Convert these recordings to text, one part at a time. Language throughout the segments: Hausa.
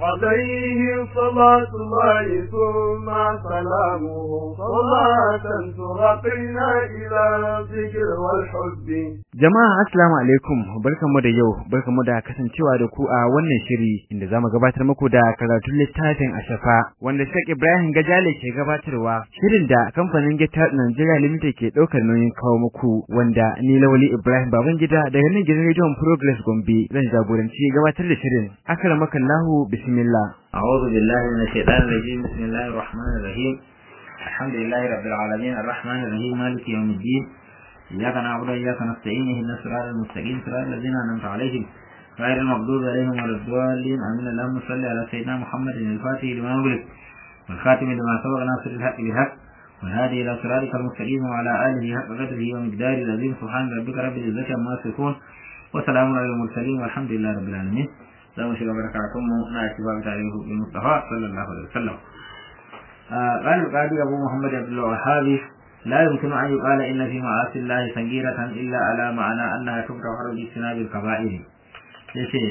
عليه صلاة الله ثم سلامه صلاة ترقينا إلى الذكر والحب Jama'a assalamu alaikum barkamu da yau barkamu da kasancewa da ku a wannan shiri inda zamu gabatar muku da karatun littafin Ashafa wanda Sheikh Ibrahim Gajale ke gabatarwa shirin da kamfanin Gita Nigeria Limited ke daukar nauyin kawo muku wanda ni Lawali Ibrahim Babangida daga nan gidan Radio Progress Gombe zan jagoranci gabatar da shirin akramakallahu bismillah أعوذ بالله من الشيطان الرجيم بسم الله الرحمن الرحيم الحمد لله رب العالمين الرحمن الرحيم مالك يوم الدين إياك نعبد وإياك نستعين اهدنا الصراط المستقيم صراط الذين أنعمت عليهم غير المغضوب عليهم ولا الضالين آمين اللهم صل على سيدنا محمد الفاتح لما أغلق والخاتم لما سبق ناصر الحق بالحق والهادي إلى صراطك المستقيم وعلى آله حق قدره ومقداره العظيم سبحان ربك رب العزة عما يصفون وسلام على المرسلين والحمد لله رب العالمين za mu shiga barakatunmu na shiga tarihi bin Mustafa sallallahu alaihi wasallam قال القاضي أبو محمد عبد الوهاب لا يمكن أن يقال إن في معاصي الله سنجيرة إلا على معنى أنها تكره باجتناب الكبائر yace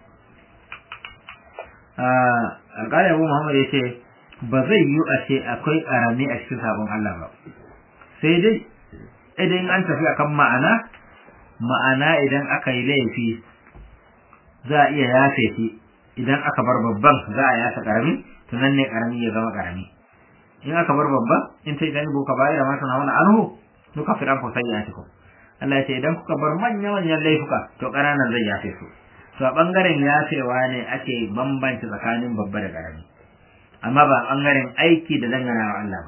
alƙali abu muhammad ya ce ba zai yi a ce akwai ƙarami a cikin sabon Allah ba sai dai idan an tafi akan ma'ana ma'ana idan aka yi laifi za a iya yafe shi idan aka bar babban za a yafe ƙarami to nan ne ƙarami ya zama ƙarami in aka bar babba in ta idan buka bayar ma tana wani anhu duka firan ku sai ya tiko Allah ya ce idan kuka bar manyan manyan laifuka to ƙananan zai yafe su to a bangaren yafewa ne ake bambanci tsakanin babba da ƙarami amma ba a bangaren aiki da dangana wa Allah ba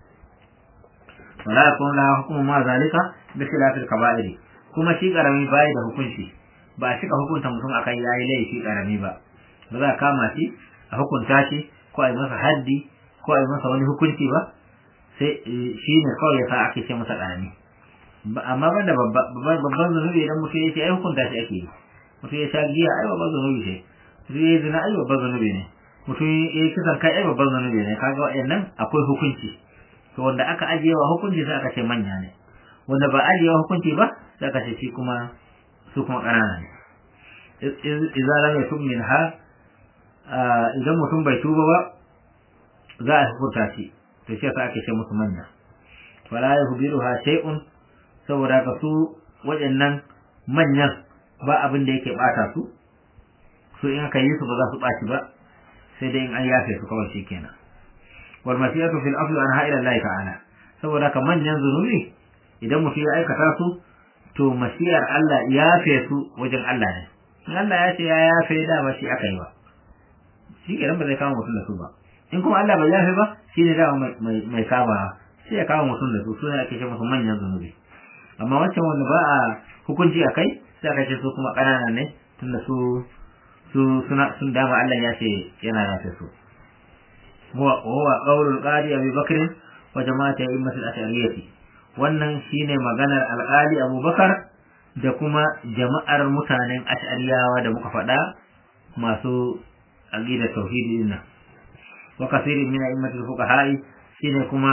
wala yakun la hukmu ma zalika bi khilafil kaba'ir kuma shi ƙarami bai da hukunci ba a cika hukunta mutum akan yayi laifi ƙarami ba ba za a kama shi a hukunta shi ko a yi masa haddi ko a yi masa wani hukunci ba sai shi ne kawai ya sa ake ce masa ƙarami amma ban da babban zunubi idan mutum ya ce ai hukunta shi ake yi mutum ya sha giya ai babban zunubi ce mutum ya yi zina ai babban zunubi ne mutum ya yi kisan kai ai babban zunubi ne kaga waɗannan akwai hukunci to wanda aka ajiye wa hukunci sai aka ce manya ne wanda ba ajiye wa hukunci ba sai aka ce shi kuma su kuma ƙanana ne idza lam yatub minha idan mutum bai tuba ba za a hukunta shi to shi yasa ake ce musu manya wala yuhbiruha shay'un saboda ka su waɗannan manyan ba abin da yake bata su su in aka yi su ba za su ɓaci ba sai dai in an yafe su kawai shikenan wal masiyatu fil afli an ha'ila Allah ta'ala saboda ka manyan zunubi idan mutum ya aikata su to masiyar Allah yafe su wajen Allah ne in Allah ya ce ya yafe da ba shi aka yi ba shi kenan ba zai kama mutum da su ba in kuma Allah bai yafe ba shi ne dama mai saba sai ya kama mutum da su su ne ake ce musu manyan zunubi amma wancan wanda ba a hukunci a kai sai aka ce su kuma ƙanana ne tunda su su suna sun dama Allah ya ce yana yafe su huwa huwa qawlul qadi Abi Bakr wa jama'ati a'immatul ash'ariyati wannan shine maganar alƙali Abu Bakar da kuma jama'ar mutanen ash'ariyawa da muka faɗa masu aqida tauhidi din nan wa kasirin min a'immatil fuqaha'i shine kuma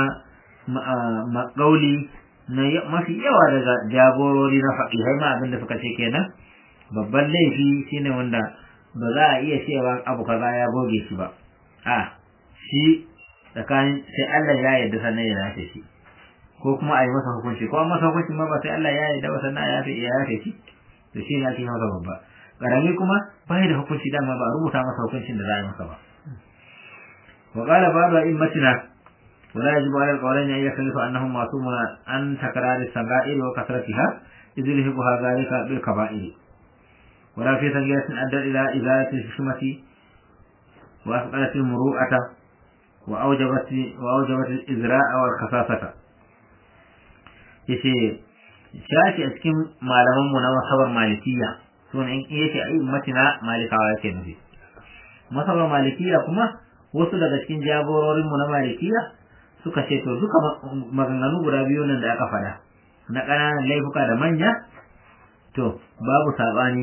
maqauli na mafi yawa daga jagorori na faqihai ma abinda suka ce kenan babban laifi shine wanda ba za a iya cewa abu kaza ya goge shi ba a shi tsakanin sai Allah ya yarda sannan ya yafe shi ko kuma a yi masa hukunci ko masa hukunci ma ba sai Allah ya yarda ba sannan ya yafe ya yafe shi to shi ne ake masa babba karami kuma bai da hukunci dama ba a rubuta masa hukuncin da za a yi masa ba wa qala ba'du a'immatina wa la yajibu 'ala al-qawlayn an yakhlifu annahum ma'sumun an takrar as-saga'ir wa kasratiha idh yuhibbuha dhalika bil kaba'ir wa la fi sanjatin adda ila izalati al-hishmati wa asqalat al-muru'ata wa awjabat wa awjabat al-izra'a wal khasasata yace shafi a cikin malaman mu na masabar malikiya sunan in yake ai matina malikawa yake nufi masabar malikiya kuma wasu daga cikin jagororin mu na malikiya suka ce to duka maganganu guda biyu nan da aka faɗa na ƙananan laifuka da manya to babu saɓani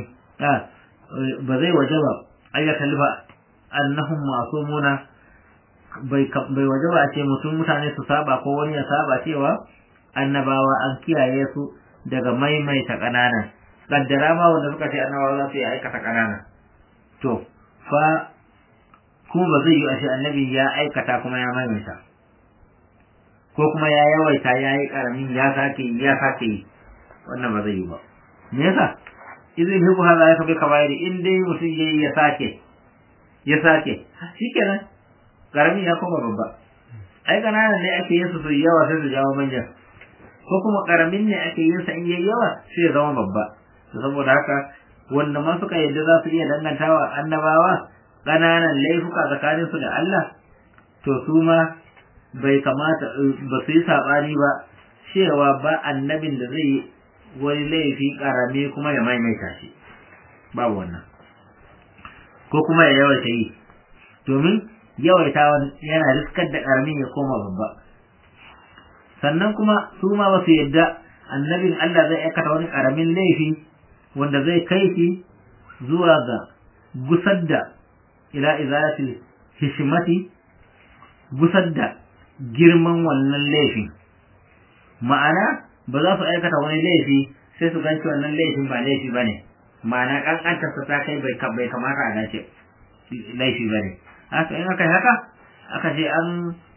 ba zai waje ba ayyukan lifa annahum masumuna bai bai waje ba a ce mutum mutane su saba ko wani ya saba cewa annabawa an kiyaye su daga maimaita ƙananan kaddara ma wanda suka ce annabawa za su yi aikata ƙanana to fa kuma ba zai yi a shi annabi ya aikata kuma ya maimaita ko kuma ya yawaita ya yi karamin ya sake yi ya sake yi wannan ba zai yi ba me yasa idan hibu hada ya kabe kabairi in dai mutum ya yi ya sake ya sake shikenan karamin ya koma babba ai kananan ne ake yin su su yawa sai su jawo manyan ko kuma karamin ne ake yin sa in yayi yawa sai ya zama babba to saboda haka wanda ma suka yadda za su iya dangantawa annabawa ƙananan laifuka tsakanin su da Allah to su ma bai kamata ba su yi saɓani ba cewa ba annabin da zai yi wani laifi ƙarami kuma ya maimaita shi babu wannan ko kuma ya yawaita yi domin yawaita yana riskar da ƙaramin ya koma babba sannan kuma su ma ba su yadda annabin Allah zai aikata wani ƙaramin laifi wanda zai kai shi zuwa ga gusar da ila izalatil hishmati gusar da girman wannan laifin ma'ana ba za su aikata wani laifi sai su ganci wannan laifin ba laifi ba ne ma'ana ƙanƙantarsa ta kai bai kamata a dace laifi ba ne haka in aka yi haka aka ce an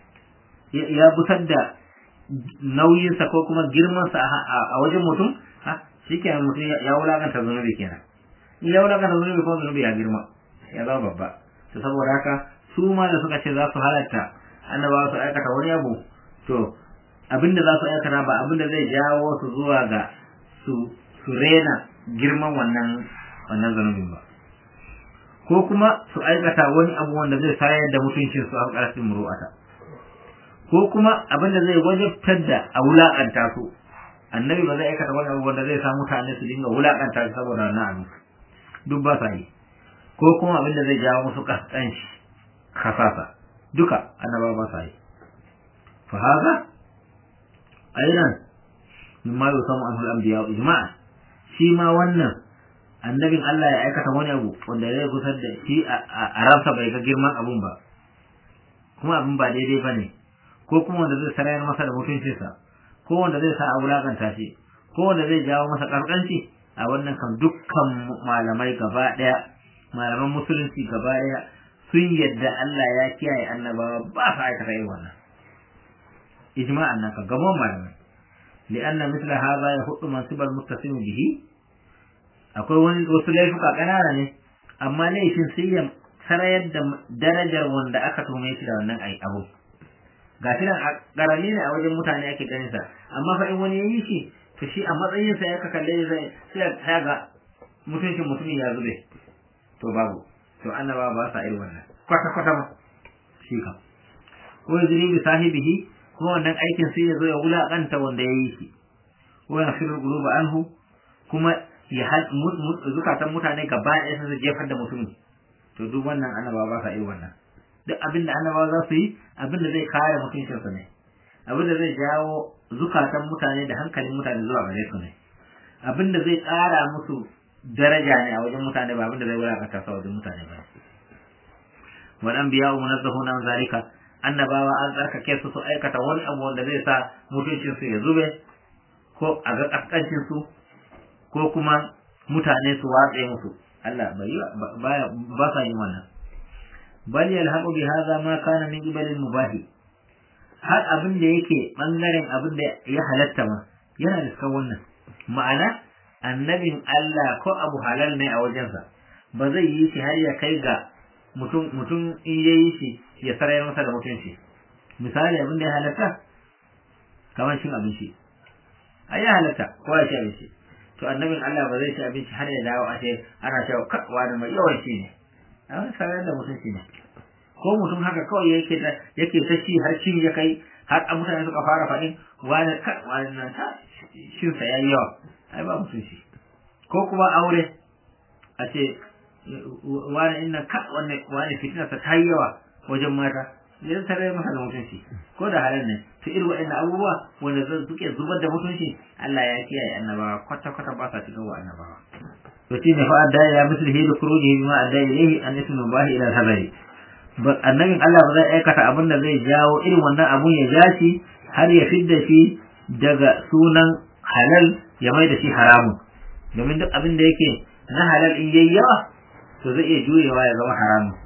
ya gusar da nauyinsa ko kuma girmansa a wajen mutum shi kenan mutum ya wulakanta zunubi kenan in ya wulakanta zunubi kuma zunubi ya girma ya zama babba to saboda haka su ma da suka ce za su halatta annabawa su aikata wani abu to abinda za su aikata ba abinda zai jawo su zuwa ga su su rena girman wannan wannan zunubin ba ko kuma su aikata wani abu wanda zai sayar da mutuncin su a ƙarfin muru'ata ko kuma abinda zai wajabtar da a wulaƙanta su annabi ba zai aikata wani abu wanda zai sa mutane su dinga wulaƙanta su saboda wannan abu duk ba sa yi ko kuma abinda zai jawo musu kaskanci kasasa duka annaba ba sa yi fa haka aidan mimma yusamu anhu al-anbiya ijma'a shi ma wannan annabin Allah ya aikata wani abu wanda zai gusar da shi a ransa bai ga girman abun ba kuma abin ba daidai ba ne ko kuma wanda zai sarayar masa da mutuncinsa ko wanda zai sa a wulakanta shi ko wanda zai jawo masa ƙarƙanci a wannan kan dukkan malamai gaba ɗaya malaman musulunci gaba ɗaya sun yadda Allah ya kiyaye annabawa ba su aikata yin wannan ijma'an nan ka gaban malamai li'anna mithla hadha yahuddu mansibal muttasim bihi akwai wani wasu laifuka ƙanana ne amma laifin sai ya sarayar da darajar wanda aka tume shi da wannan ai abu ga shi nan ƙarami ne a wajen mutane ake ganin sa amma fa in wani ya yi shi to shi a matsayin sa ya ka kalle zai sai ya ga mutuncin mutumin ya zube to babu to annaba ba sa irin wannan kwata kwata ma shi kam ko yajri bi sahibihi ko wannan aikin sai ya zo ya wulakanta wanda ya yi shi ko ya firu quluba anhu kuma ya hal zukatan mutane gaba ɗaya sun jefar da mutumin to duk wannan annaba ba sa irin wannan duk abin da annabawa za su yi abin da zai kare mutuncinsu ne abin da zai jawo zukatan mutane da hankalin mutane zuwa gare su ne abin da zai ƙara musu daraja ne a wajen mutane ba abin da zai wulakanta su a wajen mutane ba wal anbiya munazzahuna an zalika annabawa an tsarkake su su aikata wani abu wanda zai sa mutuncin su ya zube ko a ga kaskancin su ko kuma mutane su watse musu Allah bai ba sa yin wannan bal yalhaqu bi hadha ma kana min qibal al mubah har abin da yake bangaren abin da ya halatta ma yana da cikin wannan ma'ana annabin Allah ko abu halal ne a wajensa ba zai yi shi har ya kai ga mutum mutum in yayi shi ya sarayar masa da mutunci misali abin da ya halatta kamar cin abinci ai ya halatta ko ya ci abinci to annabin Allah ba zai ci abinci har ya dawo a ce ana cewa wani mai yawan shi ne a wani sarayar da mutunci ne ko mutum haka kawai yake da yake ta ci har cin ya kai har a mutane suka fara faɗin wani wani nan ta shin sa yayi yawa ai ba mutunci ko kuma aure a ce wani inna ka wani wani fitina ta yi yawa wajen mata yanzu ta rai masa da mutunci ko da halin ne to irin waɗannan abubuwa wanda zan suke zubar da mutunci Allah ya kiyaye annabawa kwata kwata ba sa cikin wa annabawa to shine fa adda ya mislihi da kuruji bima adda ilayhi an ismu bahi ila habari annabin Allah ba zai aikata abin da zai jawo irin wannan abun ya ja shi har ya fidda shi daga sunan halal ya mai da shi haramun domin duk abin da yake na halal in yayi yawa to zai iya juyewa ya zama haramun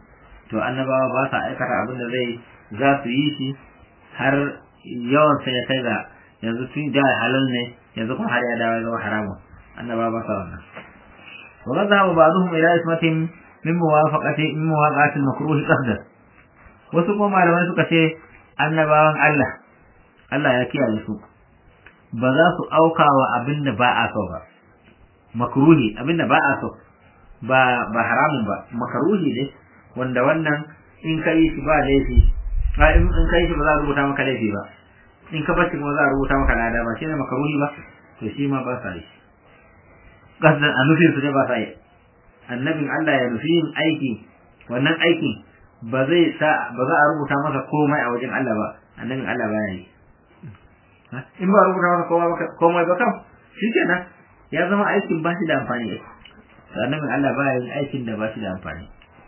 to annabawa ba sa aikata abin da zai za su yi shi har yawan sai ya kai ga yanzu tun da halal ne yanzu kuma har ya dawo ya zama haramun annabawa ba sa wannan wa qad dhahaba ba'dhum ila ismatin min muwafaqati min muwaqati al-makruh qasdan wasu kuma malamai suka ce annabawan Allah Allah ya kiyaye su ba za su auka wa abin da ba a so ba makruhi abin da ba a so ba ba haramun ba makruhi ne wanda wannan in ka yi shi ba laifi in ka yi shi ba za a rubuta maka laifi ba in ka bashi kuma za a rubuta maka lada ba shi ne makruhi ba to shi ma ba sa yi kasdan a nufin su ne ba sa yi annabin Allah ya nufi yin aiki wannan aikin ba zai sa ba za a rubuta masa komai a wajen Allah ba annabin Allah ba ya yi in ba rubuta masa komai ba kam shi kenan ya zama aikin ba shi da amfani annabin Allah ba ya yin aikin da ba shi da amfani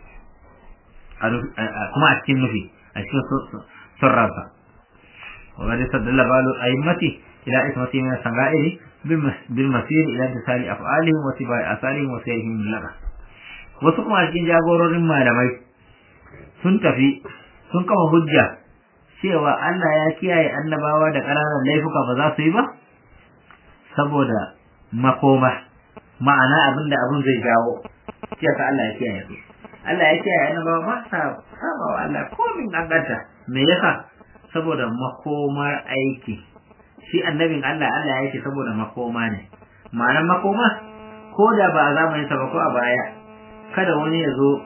kuma a cikin nufi a cikin son ransa وقد استدل بعض الأئمة إلى إثمة من السنغائر بالمسير إلى امتثال أفعالهم واتباع آثارهم وسيرهم من لغة wasu kuma a cikin jagororin malamai sun tafi sun kama hujja cewa Allah ya kiyaye annabawa da ƙananan laifuka ba za su yi ba saboda makoma ma'ana abin da abin zai jawo cewa Allah ya kiyaye su Allah ya kiyaye annabawa ba sa saba wa Allah komin ganganta me yasa saboda makomar aiki shi annabin Allah Allah ya ce saboda makoma ne ma'anar makoma ko da ba a zamanin sa ba ko a baya kada wani ya zo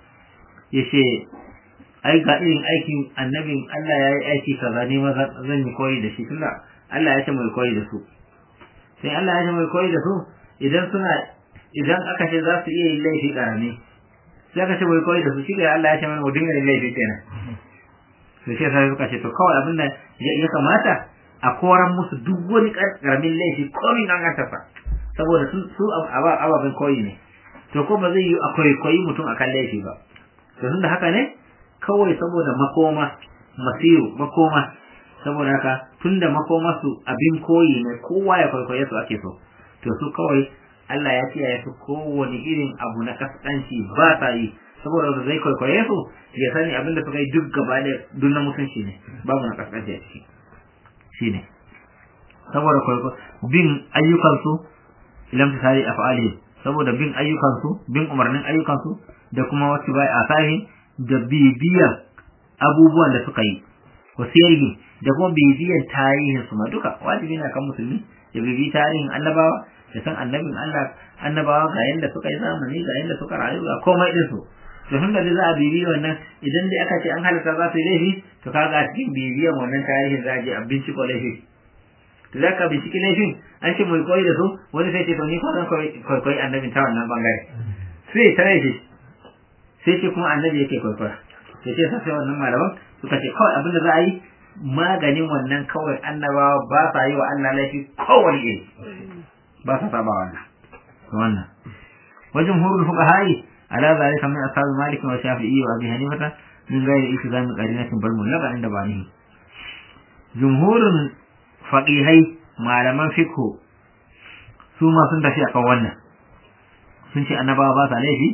ya ce ai ga irin aikin annabin Allah ya yi aiki kaza ne ma zan yi koyi da shi tunda Allah ya ce mai koyi da su sai Allah ya ce mai koyi da su idan suna idan aka ce za su iya yin laifi karami sai aka ce mai koyi da su shi Allah ya ce mana mu dinga yin laifi kenan to sai sai suka ce to kawai abin da ya kamata a koran musu duk wani karamin laifi komin an ganta saboda su ababen koyi ne to ko ba zai yi a kwaikwayi mutum akan laifi ba to tunda haka ne kawai saboda makoma masiru makoma saboda haka tunda makoma su abin koyi ne kowa ya kwaikwaye su ake so to su kawai Allah ya kiyaye su kowane irin abu na kaskanci ba sa yi saboda da zai kwaikwaye su ya sani abin da suka yi duk gaba da duk na mutunci ne babu na kaskanci a ciki shine saboda kwaikwayo bin ayyukansu ilam tisari af'ali saboda bin ayyukansu bin umarnin ayyukansu da kuma wasu bai asahi da bibiyan abubuwan da suka yi wasiyarhi da kuma bibiyan tarihin su ma duka wajibi na kan musulmi ya bibi tarihin annabawa da san annabin Allah annabawa ga yanda suka yi zamani ga yanda suka rayu ga komai din su to tun da za a bibi wannan idan dai aka ce an halitta za su yi laifi to kaga a cikin bibiyan wannan tarihin za a je a binciko laifi to za ka binciki laifin an ce mai koyi da su wani sai ce to ni ko zan koyi annabin ta wannan bangare sai ta laifi sai ce kuma annabi yake kwaikwaya sai ce sai wannan malaman suka ce kawai abin da za a yi maganin wannan kawai annabawa ba sa yi wa Allah laifi kowane iri ba sa saba wannan wannan wajen hurul fuqahai ala zalika min ashab malik wa shafi'i wa abi hanifata min ghairi iltizam qarinatin bal mullaqa inda bani jumhurun faqihai malaman fiqh su ma sun tafi akan wannan sun ce annabawa ba sa laifi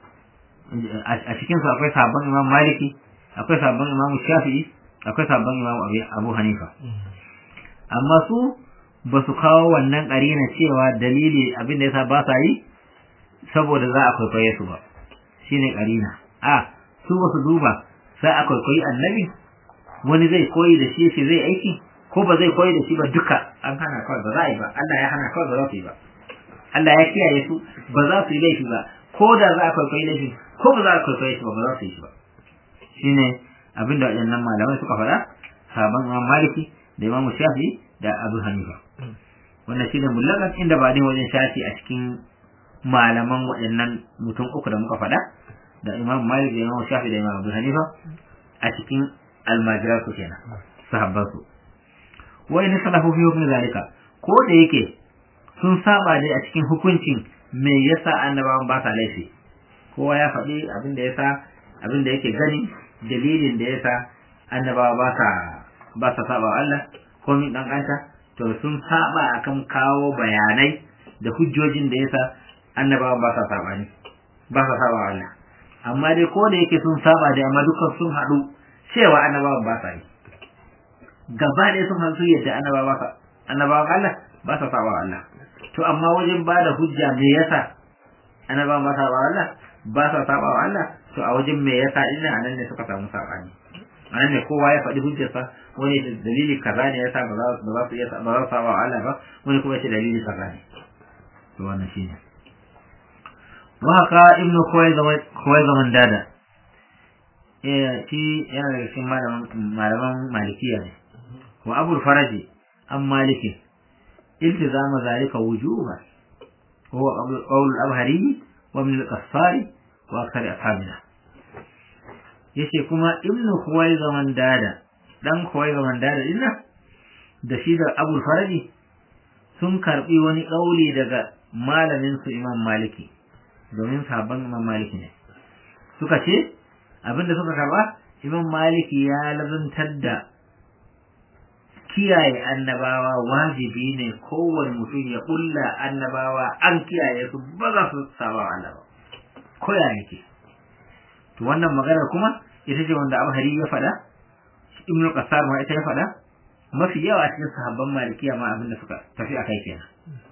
a cikin su akwai sabon imam maliki akwai sabon imam shafi'i akwai sabon imam abu hanifa amma su ba su kawo wannan ƙarina cewa dalili abin da yasa ba sa yi saboda za a kwaikwaye su ba shine ƙarina a su ba su duba sai a kwaikwayi annabi wani zai koyi da shi shi zai aiki ko ba zai koyi da shi ba duka an hana kawai ba za a yi ba Allah ya hana kawai ba za su yi ba Allah ya kiyaye su ba za su yi laifi ba ko da za a kwaikwayi laifi ko ba za a kwaikwaye shi ba ba za su yi shi ba shine abin da waɗannan malamai suka faɗa sabon imam maliki da imam shafi da abu hanifa wannan shine mullakan inda ba ne wajen shafi a cikin malaman waɗannan mutum uku da muka faɗa da imam malik da imam shafi da imam abu hanifa a cikin almajirar su kenan sahabban su wa in salafu fi hukmi zalika ko da yake sun saba dai a cikin hukuncin me yasa annabawan ba sa laifi kowa ya faɗi abin da yasa abin da yake gani dalilin da yasa annabawa ba sa ba sa saba Allah ko min dan anta to sun saba akan kawo bayanai da hujjojin da yasa annabawa ba sa saba ne ba sa saba Allah amma dai ko da yake sun saba da amma dukkan sun haɗu cewa annabawan ba sa yi gaba ɗaya sun haɗu yadda annabawa ka annabawan Allah ba sa saba Allah to amma wajen ba da hujja me yasa annabawan ba sa saba Allah ba sa saba Allah to a wajen me yasa ina anan ne suka samu sabani anan ne kowa ya faɗi hujjarsa wani dalili kaza ne yasa ba za su iya ba za su saba Allah ba wani kuma ya ce dalili kaza ne to wannan shine وهكا ابن خويزمان دادا shi yana daga cikin malaman malikiya ne wa abul faraji an maliki iltizama zalika wujuba huwa qawl al-abhari wa min al-qassari wa akthar ashabina yace kuma ibn khuwaizaman dada dan khuwaizaman dada dinna da shi da abul faraji sun karbi wani kauli daga malamin su imam maliki domin sabon imam maliki ne suka ce abinda suka karba imam maliki ya lazantar da kiyaye annabawa wajibi ne kowane mutum ya kulla annabawa an kiyaye su ba za su saba Allah ba ko ya yake to wannan maganar kuma ita ce wanda Abu Hari ya faɗa Ibn Qassar ma ita ya faɗa mafi yawa cikin sahabban malikiya ma abinda suka tafi akai kenan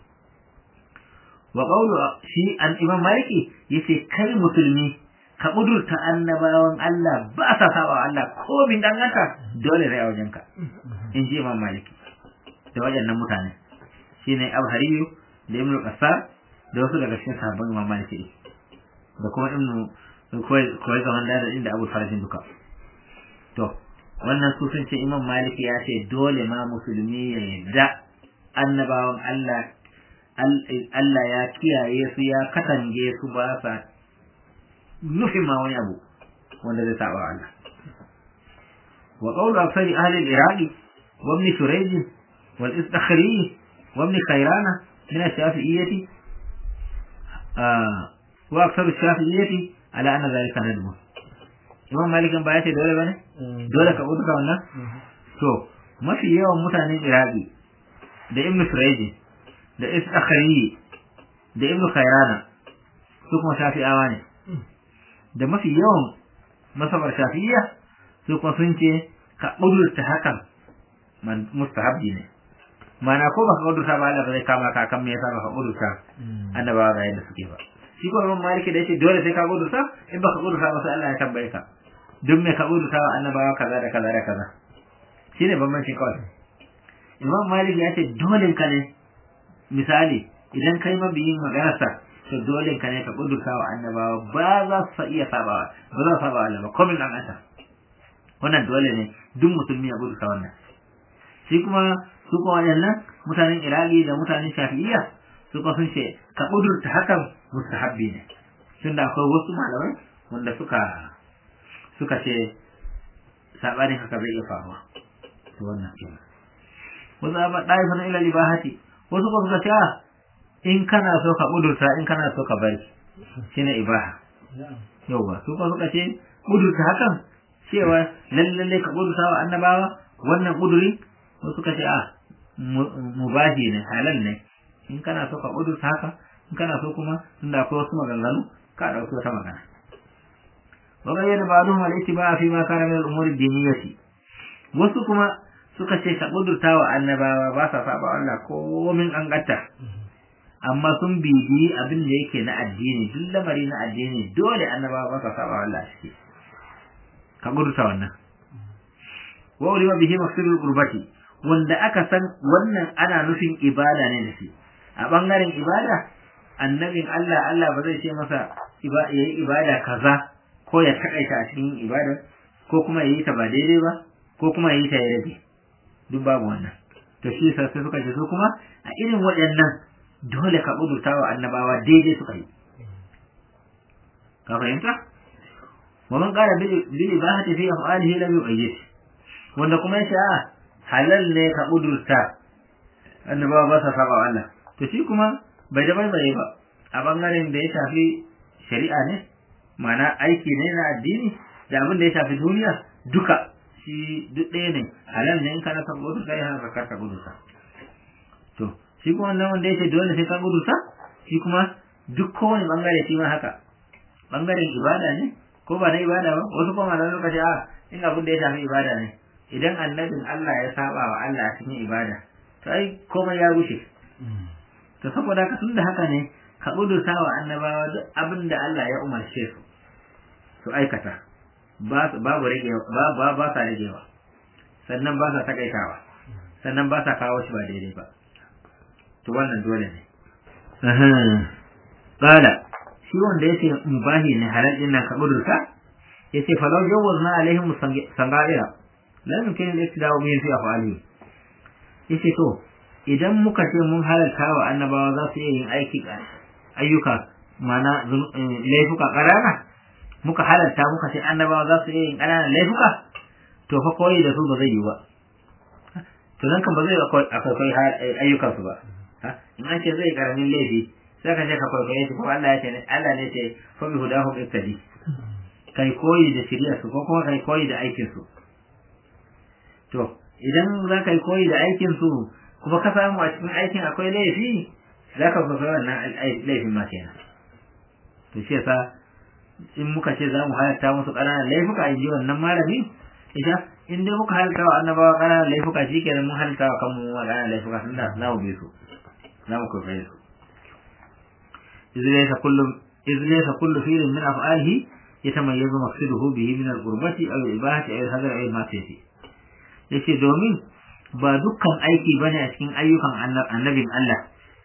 wa qawlu shi an imam maliki yace kai musulmi ka kudurta annabawan Allah ba sa saba Allah ko bin danganta dole ne a wajenka in ji imam maliki da wajennan mutane shine abu hariyu da ibnu qassar da wasu daga cikin sahabban imam maliki da kuma ibnu kawai zaman da inda abu farajin duka to wannan su sun ce imam maliki ya ce dole ma musulmi ya yarda annabawan Allah Allah ya kiyaye su ya katange su ba sa nufin ma wani abu wanda zai saba Allah wa qawlu aksari ahli al-iraqi wa ibn shurayj wal istakhri wa ibn khayrana min ash-shafi'iyyati wa aksaru ash-shafi'iyyati ala anna dhalika nadbu imam malik ba ya ce dole bane dole ka uduka wannan to mafi yawan mutanen iraqi da ibn shurayj da istakhari da ibnu khairana su kuma shafi'awa ne da mafi yawan masabar shafi'iyya su kuma sun ce ka ƙudurta hakan mustahabbi ne mana ko baka ƙudurta ba Allah ba zai kama ka kan me yasa baka ƙudurta annabawa ga yadda suke ba shi ko imam maliki da yace dole sai ka ƙudurta in baka ƙudurta ba sai Allah ya tambaye ka duk me ka ƙudurta wa annabawa kaza da kaza da kaza shine bambancin kawai imam maliki ya ce dole ka ne misali idan kai mabiyin maganarsa to dole ka ne ka kudurta wa annabawa ba za su iya sabawa ba za su saba Allah ba komin an asa wannan dole ne duk musulmi ya kudurta wannan shi kuma su kuma waɗannan mutanen iraki da mutanen shafi'iyya su kuma sun ce ka kudurta hakan mustahabbi ne tun da akwai wasu malamai wanda suka suka ce sabanin haka zai iya faruwa to wannan kenan wasu ba ɗaya sanar ila libahati wasu kuma suka ce in kana so ka kudurta in kana so ka bari shine ibaha yauwa su kuma suka ce kudurta hakan cewa lalle ka kudurta wa annabawa wannan kuduri wasu suka ce a mubahi ne halal ne in kana so ka kudurta haka in kana so kuma tunda akwai wasu maganganu ka dauki wata magana wa bayyana ba'dhum al-ittiba fi ma kana min al-umuri ad-diniyyah wasu kuma suka ce ka kudurta wa annabawa ba sa saba Allah ko min an gatta amma sun bibi abin da yake na addini duk lamari na addini dole annabawa ba sa saba Allah shi ka kudurta wannan wa ulima bihi maqsadul qurbati wanda aka san wannan ana nufin ibada ne da shi a bangaren ibada annabin Allah Allah ba zai ce masa yayi ibada kaza ko ya takaita a cikin ibada ko kuma yayi ta ba daidai ba ko kuma yayi ta ya rage duk babu wannan to shi sai suka ce su kuma a irin waɗannan dole ka kudurta wa annabawa daidai suka yi ka fahimta wa man qala bil ibahati fi af'alihi lam yu'ayyid wanda kuma yace a halal ne ka kudurta annabawa ba sa saba Allah to shi kuma bai da bai bai ba a bangaren da ya shafi shari'a ne ma'ana aiki ne na addini da abin da ya shafi duniya duka shi duk ɗaya ne halal ne in kana ka kudurta ya hana ka kudurta to shi kuma wannan wanda yake dole sai ka kudurta shi kuma duk kowane bangare shi ma haka bangaren ibada ne ko ba na ibada ba wasu kuma malamai suka ce a in abin da ya shafi ibada ne idan annabin Allah ya saba wa Allah a cikin ibada to ai komai ya rushe to saboda haka tun da haka ne ka kudurta wa annabawa duk abin da Allah ya umarce su su aikata babu rage ba ba sa ragewa sannan ba sa takaitawa sannan ba sa kawo shi ba daidai ba to wannan dole ne qala shi wanda yace mubahi ne halal din nan ka kudurta yace falau jawazna alaihim sangaira la yumkin al-iktida'u bihi fi af'alihi yace to idan muka ce mun halalta wa annabawa za su iya yin aiki ayyuka mana laifuka ƙarana muka halarta muka ce annabawa za su iya yin ƙananan laifuka to fa koyi da su ba zai yi ba to nan kan ba zai akwai ayyukan su ba in an ce zai karamin laifi sai ka ce ka kwaikwaye shi ko Allah ya ce ne Allah ne ce fa bi hudahum ittadi kai koyi da shirya su ko kuma kai koyi da aikin su to idan za ka yi koyi da aikin su kuma ka samu a cikin aikin akwai laifi za ka kwaikwaye wannan laifin ma kenan to shi yasa in muka ce za mu halatta musu ƙananan laifuka in ji wannan malami ita in dai muka halatta wa annabawa ƙananan laifuka shi kenan mun halatta wa kanmu wa ƙananan laifuka sun da za mu bi su za mu kwaikwaye su izlaisa kullu izlaisa kullu fi'lin min af'alihi yatamayyazu maqsiduhu bihi min al-qurbati aw al-ibahati aw al-hadar aw al-ma'siyati yace domin ba dukkan aiki bane a cikin ayyukan annabin Allah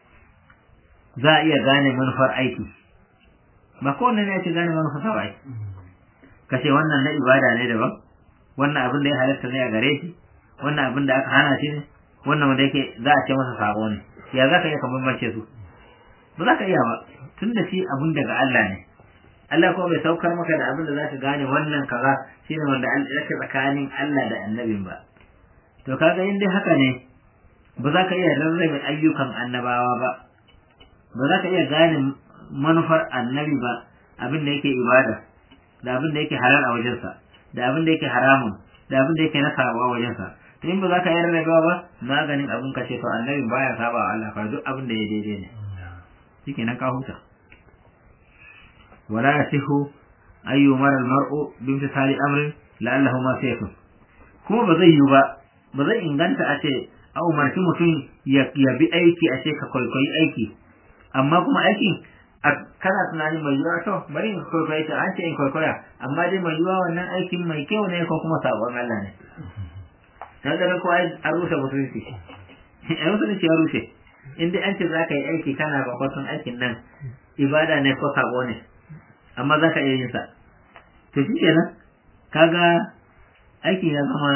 za a iya gane manufar aiki ba kowanne ne ake gane manufar sa ba kace wannan na ibada ne daban wannan abin da ya halatta ne a gare shi wannan abin da aka hana shi ne wannan wanda yake za a ce masa sabo ne ya za ka iya ka bambance su ba za ka iya ba tun da shi abin daga Allah ne Allah kuma bai saukar maka da abin da za ka gane wannan kaza shine wanda yake tsakanin Allah da annabin ba to kaga in dai haka ne ba za ka iya rarrabe ayyukan annabawa ba ba za ka iya gane manufar annabi ba abin da yake ibada da abin da yake halal a wajensa da abin da yake haramun da abin da yake na sabo a wajensa to in ba za ka yi rarrabewa ba maganin abin ka ce to annabi baya saba wa Allah fa duk abin da ya daidai ne shike nan ka huta wala yasihu ayyu mara almar'u bi imtithali amrin la'allahu ma sayfu kuma ba zai yi ba ba zai inganta a ce a umarci mutum ya bi aiki a ce ka kwaikwayi aiki amma kuma aikin kana tunanin mai yiwuwa to bari in kwaikwaye ta an ce in kwaikwaya amma dai mai yiwuwa wannan aikin mai kyau ne ko kuma sabon Allah ne na ganin ko a rushe musulunci a musulunci ya rushe in dai an ce za ka yi aiki kana bakwatin aikin nan ibada ne ko sabo ne amma za ka iya yin sa to shi kenan kaga aikin ya zama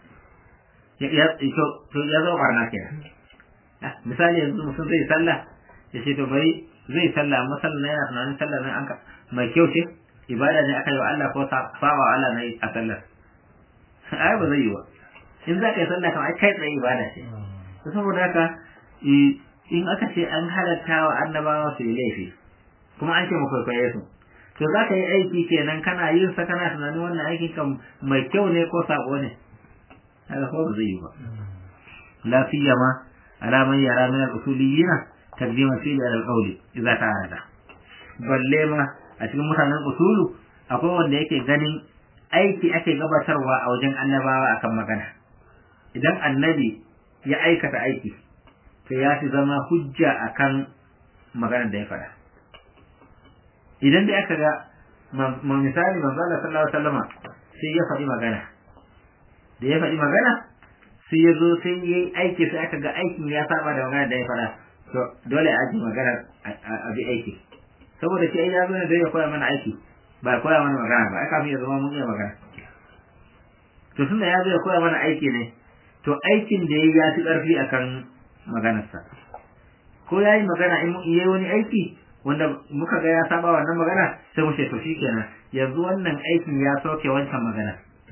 ya zama barna kenan misali yanzu mutum zai sallah ya ce to bari zai sallah amma sallah na yana tunanin sallah na anka mai kyau ce ibada ne aka yi wa Allah ko saba wa Allah na a sallar ai ba zai yi ba in za ka yi sallah kamar kai tsaye ibada ce to saboda haka in aka ce an halatta wa annabawa su yi laifi kuma an ce mu kwaikwaye su to za ka yi aiki kenan kana yin sa kana tunanin wannan aikin kan mai kyau ne ko sabo ne haka ko ba zai yi ba la siyama ala man yara min al-usuliyyin تقديم الفعل على القول إذا تعارض balle ma a cikin mutanen usulu akwai wanda yake ganin aiki ake gabatarwa a wajen annabawa akan magana idan annabi ya aikata aiki to ya fi zama hujja akan maganar da ya faɗa idan da aka ga misali manzo Allah sallallahu alaihi wasallama sai ya faɗi magana da ya faɗi magana sai ya zo sai ya yi aiki sai aka ga aikin ya saba da magana da ya faɗa to dole a ji magana a bi aiki saboda shi ai ya zo ne zai ya koya mana aiki ba ya koya mana magana ba ai kafin ya zama mun iya magana to tun da ya zo ya koya mana aiki ne to aikin da ya ya fi ƙarfi akan maganarsa ko ya yi magana in yi wani aiki wanda muka ga ya saba wannan magana sai mu ce to shikenan yanzu wannan aikin ya soke wancan magana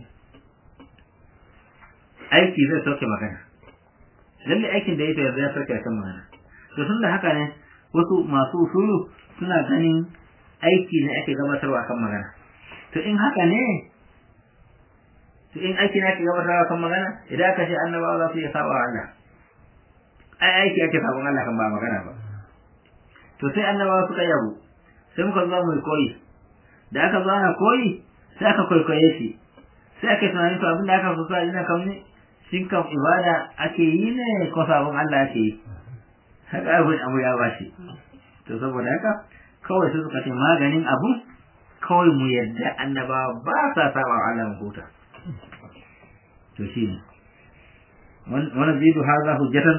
aiki zai soke magana lalle aikin da ya yanzu ya soke wancan magana to tun da haka ne wasu masu usulu suna ganin aiki ne ake gabatarwa akan magana to in haka ne to in aiki ne ake gabatarwa akan magana idan aka ce annabawa za su iya saba wa Allah ai aiki ake sabon Allah kan ba magana ba to sai annabawa suka yabo sai muka zo mu koyi da aka zo ana koyi sai aka kwaikwaye shi sai aka tunanin to abin da aka fusa ina kam ne shin kam ibada ake yi ne ko sabon Allah ake yi haka abin abu ya bashi to saboda haka kawai sai suka ce maganin abu kawai mu yadda annabawa ba sa saba wa Allah mu huta to shi ne wani zidu haza hujjatan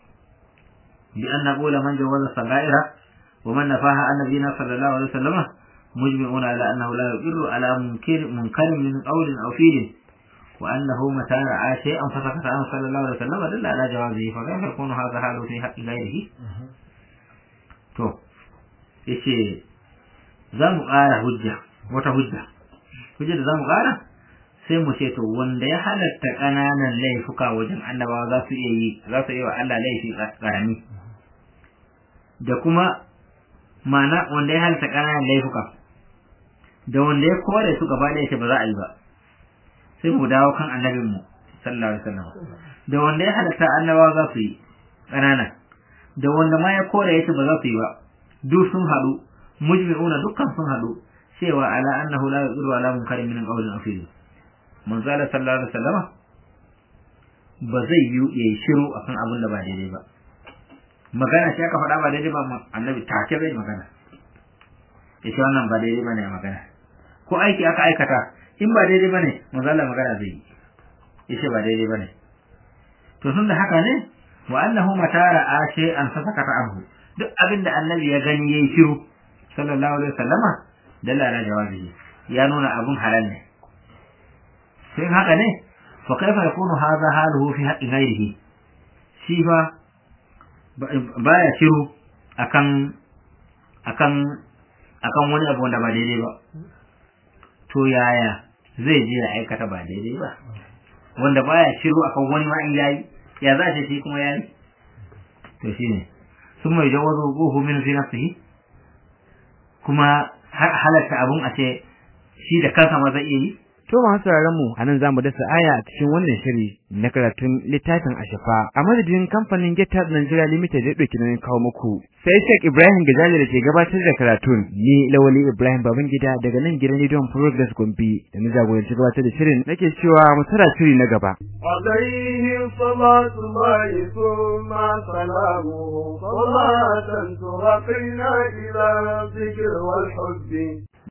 bi an naqula man jawaza sagaira wa man nafaha annabiyina sallallahu alaihi wasallam مجمعون على أنه لا يقر على منكر منكر من قول أو فعل وأنه متى رأى شيئا فسكت عنه صلى الله عليه وسلم دل على جوازه فكيف يكون هذا حاله في حق غيره to yace za mu ƙara hujja wata hujja hujja da za mu ƙara sai mu ce to wanda ya halatta ƙananan laifuka wajen annabawa za su iya yi za su iya wa Allah laifi ƙarami da kuma ma'ana wanda ya halatta ƙananan laifuka da wanda ya kore su gaba da yake ba za a yi ba sai mu dawo kan annabinmu sallallahu alaihi wasallam da wanda ya halatta annabawa za su yi ƙanana da wanda ma ya kore yake ba za su yi ba duk sun haɗu mujmi'una dukkan sun haɗu cewa ala annahu la yuqiru ala munkarin min qawlin aw fi'lin manzo Allah sallallahu alaihi wasallam ba zai yi yayi shiru akan abin da ba daidai ba magana shi aka faɗa ba daidai ba annabi take bai magana yace wannan ba daidai bane magana ko aiki aka aikata in ba daidai bane manzo Allah magana zai yi yace ba daidai bane to tunda haka ne wa annahu matara ashe an fasakata anhu duk abin da annabi ya gani yayi shiru sallallahu alaihi wasallama dalla ala jawabihi ya nuna abun halal ne sai haka ne fa kaifa yakunu hadha haluhu fi haqqi ghairihi shi fa baya shiru akan akan akan wani abu wanda ba daidai ba to yaya zai je ya aikata ba daidai ba wanda baya shiru akan wani ma in yayi ya za shi kuma yayi to shine sun mai jawazo gohu min fi nafsihi kuma halatta abun a ce shi da kansa ma zai iya yi To masu sauraron mu anan zamu dasa aya a cikin wannan shiri na karatun littafin Ashafa a madadin kamfanin GitHub Nigeria Limited da dauki nan kawo muku. Sai Sheikh Ibrahim Gajali da ke gabatar da karatun ni Lawali Ibrahim Babangida daga nan gidan Rediyon Progress Gombe da na jagoranci gabatar da shirin nake cewa mu tara shiri na gaba. عليه صلاة الله ثم سلامه صلاة ترقينا إلى الذكر والحب